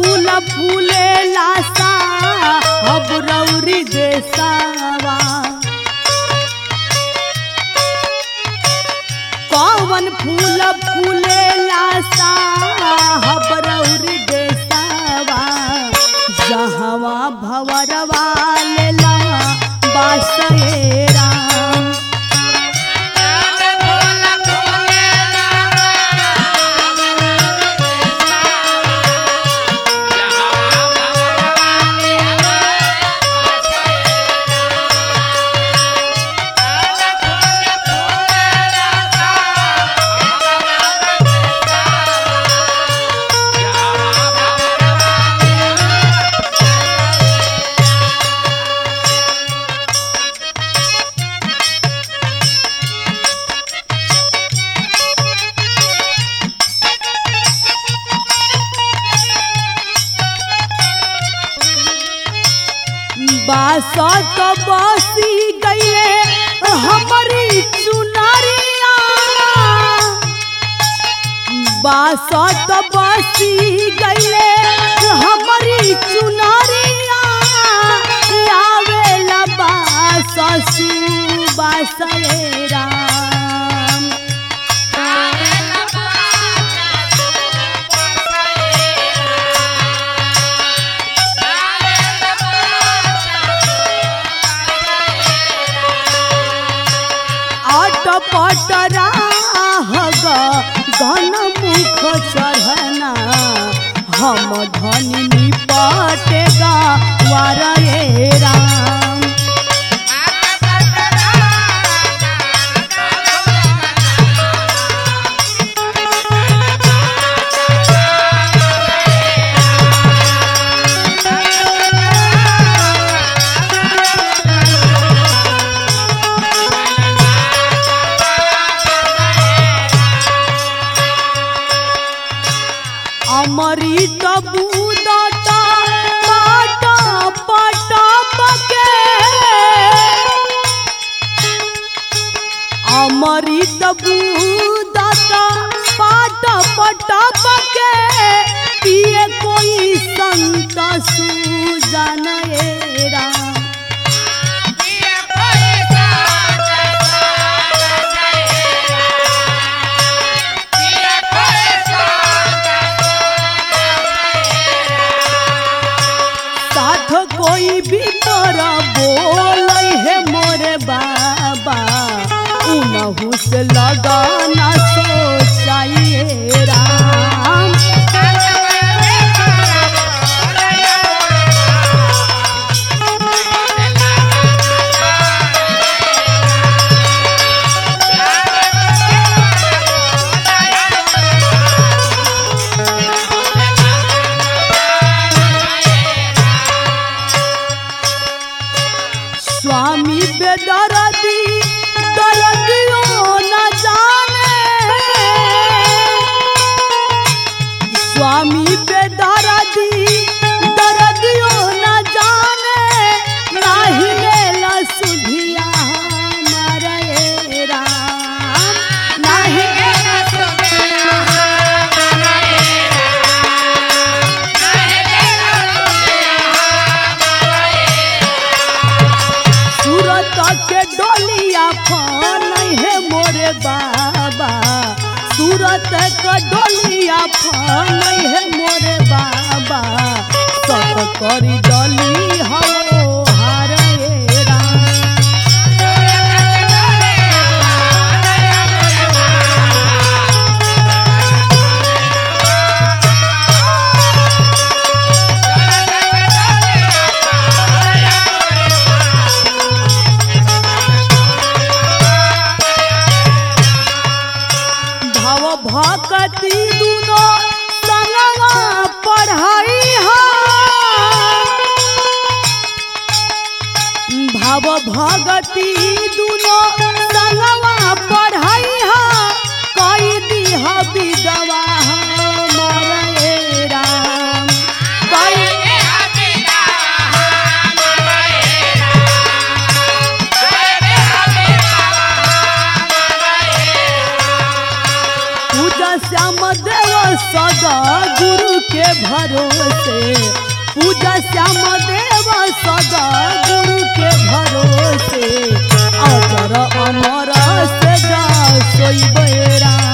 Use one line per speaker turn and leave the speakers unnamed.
फूल फूले लासा अब रौरी देसावा कौन फूल फूले लासा अब रौरी देसावा जहवा भवरवा लेला बासए राम बासत बसी गईले हमारी चुनरिया बासत बसी गईले हमारी चुनरिया आवेला बाससु बासरे राम आट पटरा हग गन मुख चढ़ना हम धनी निपटेगा वारे राम अमृत बूदता पाट पट पके अमृत बूदता पाट पट पके पिए कोई संत सुजन राम साथ कोई भी तोरा बोल है मोरे बाबा उनहु से लगाना सोचाइए राम स्वामी बेदरदी दरदियो न जाने स्वामी बेदरदी दरदियो न जाने नाही लेला सुधिया हमारे राम नाही सूरत के डोलिया फन है मोरे बाबा सूरत के डोलिया फन है मोरे बाबा सब करी डोली हो हारे राम भव भक्ति दुनो संगवा पढ़ाई हा भरोसे पूजा श्याम देव सदा गुरु के भरोसे अजर अमर से जा सोई बेरा